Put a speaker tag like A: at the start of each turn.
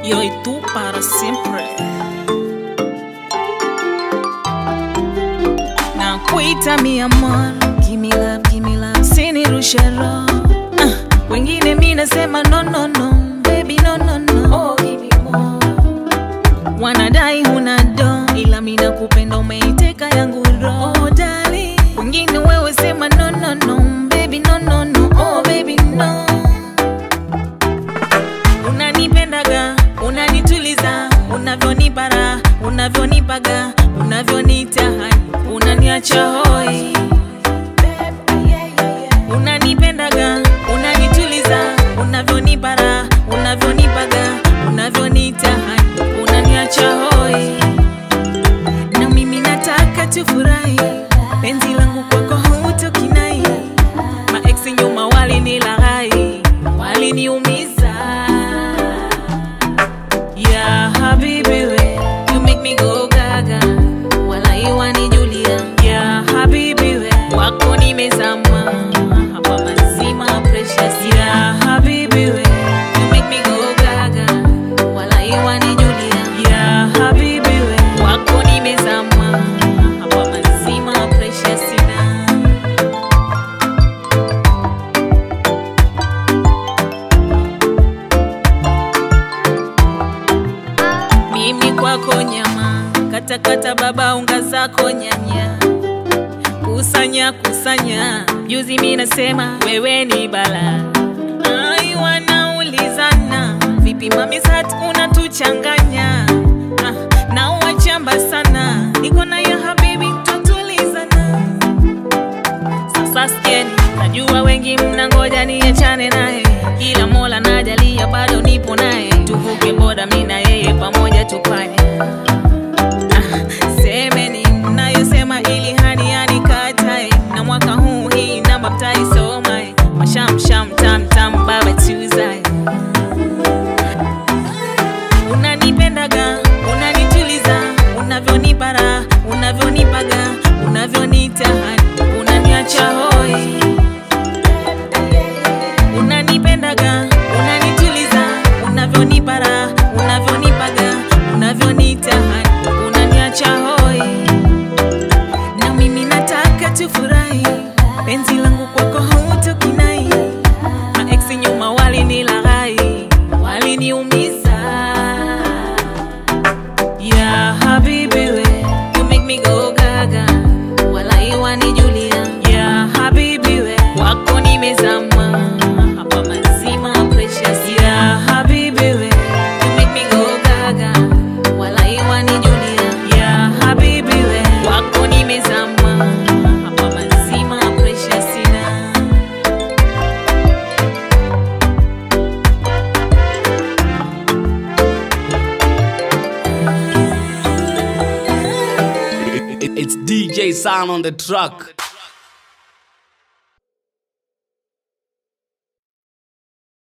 A: yo y tú para siempre. Nakuita mi amor, give me love, give me love, sinirushe roho. Uh, wengine mi nasema no no no, baby no no no. Oh, give me more. Wanadai huna do, ila mi nakupenda, umeiteka yangu roho. Oh, darling, wengine wewe sema no no no, baby no no no. Oh, baby no unanipendaga unanituliza unavyonipara unavyonipaga unavyonita hani unaniacha hoi unanipendaga unanituliza unavyonipara unavyonipaga unavyonita hani unaniacha hoi na mimi nataka tufurahi penzi langu kwako hutokinai maeksi nyuma walinilaghai waliniumiza ya habibi we you make me go gaga walai wanijulia ya habibi we wako nimezama hapa mazima precious ya habibi we you make me go gaga walai wanijulia ya habibi we wako nimezama hapa mazima precious na mimi kwako nyama katakata baba unga zako nyanya kusanya kusanya juzi mi nasema wewe ni bala ai wanaulizana vipi mami sat unatuchanganya ah, na wachamba sana niko na ya habibi tutulizana sasa skeni najua wengi mnangoja niachane naye ila mola najalia bado nipo naye tuvuke boda mi na yeye pamoja tupanye ah, semeni mnayosema ili hani yanikatae na mwaka huu hii namba mtaisomae mashamsham tamtam baba tuzae unanipendaga unanituliza unavyonipara unavyonipaga unavyonita hani unaniacha hoi unanipendaga unanituliza unavyonipara unavyonipaga unavyonita hani unaniacha hoi na mimi nataka tufurahi penzi langu kwako hutokinai maeksi nyuma walinilaghai waliniumiza ya habibi we you make me go gaga walai wanijulia ya habibi we wako nimezama hapa mazima precious ya habibi we you make me go gaga walai wanijulia ya habibi we wako nimezama hapa mazima precious na
B: It- it- It's DJ Sound on the track.